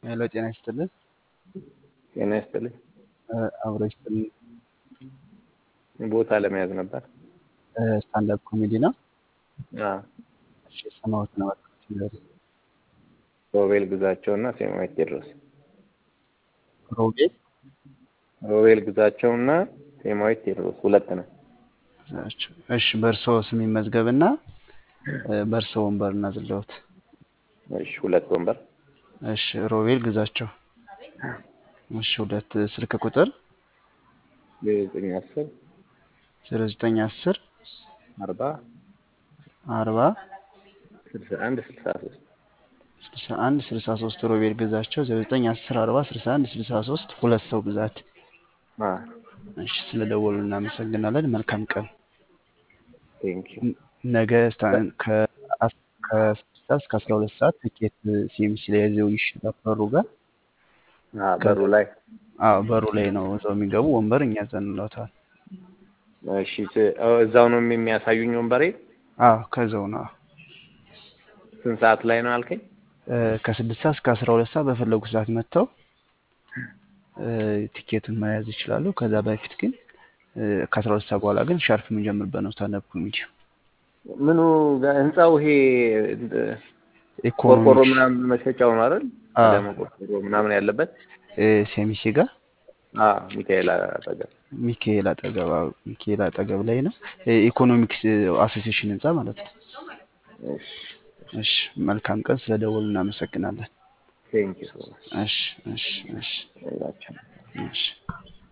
ሄሎ ጤና ይስጥልን። ጤና ይስጥልኝ። አብሮ ይስጥልን። ቦታ ለመያዝ ነበር። ስታንዳፕ ኮሜዲ ነው። አዎ። እሺ የሰማሁት ነው። በቃ ሮቤል ግዛቸው እና ሴማዊት ቴዎድሮስ። ሮቤል ሮቤል ግዛቸው እና ሴማዊት ቴዎድሮስ ሁለት ነው። እሺ በእርሶ ስም ይመዝገብና በእርሶ ወንበር እናዝለውት። እሺ ሁለት ወንበር። እሺ ሮቤል ግዛቸው። እሺ ሁለት ስልክ ቁጥር ዘጠኝ አስር ዜሮ ዘጠኝ አስር አርባ አርባ ስልሳ አንድ ስልሳ ሶስት ስልሳ አንድ ስልሳ ሶስት ሮቤል ግዛቸው ዜሮ ዘጠኝ አስር አርባ ስልሳ አንድ ስልሳ ሶስት ሁለት ሰው ብዛት። እሺ ስለደወሉ እናመሰግናለን። መልካም ቀን። ቴንኪዩ ነገ ስታ- ከ- ከስድስት ሰዓት እስከ አስራ ሁለት ሰዓት ትኬት ሲኤምሲ ላይ ይዘው ይሸጣል በሩ ጋር። በሩ ላይ አዎ በሩ ላይ ነው እዛው የሚገቡ ወንበር እኛ ዘንለውታል። እሺ ት- እዛው ነው የሚያሳዩኝ ወንበሬ አዎ ከዛው ነው ስንት ሰዓት ላይ ነው አልከኝ? እ፣ ከስድስት ሰዓት እስከ አስራ ሁለት ሰዓት በፈለጉ ሰዓት መጥተው እ፣ ቲኬቱን መያዝ ይችላሉ። ከዛ በፊት ግን እ፣ ከአስራ ሁለት ሰዓት በኋላ ግን ሻርፕ የምንጀምርበት ነው ስታንዳፕ ኮሜዲ። ምኑ ጋ- ህንጻው ይሄ ቆርቆሮ ኢኮኖሚክስ ምናምን መሸጫው ነው አይደል? አዎ። ደግሞ ቆርቆሮ ምናምን ያለበት እ፣ ሴሚሴ ጋር አዎ፣ ሚካኤል አጠገብ ሚካኤል አጠገብ አዎ፣ ሚካኤል አጠገብ ላይ ነው። እ፣ ኢኮኖሚክስ አሶሲዬሽን ህንጻ ማለት ነው። እሺ እሺ መልካም ቀን። ስለደወሉ እናመሰግናለን። ቴንኪዩ ሶ ማች እሺ እሺ እሺ ሁላችንም እሺ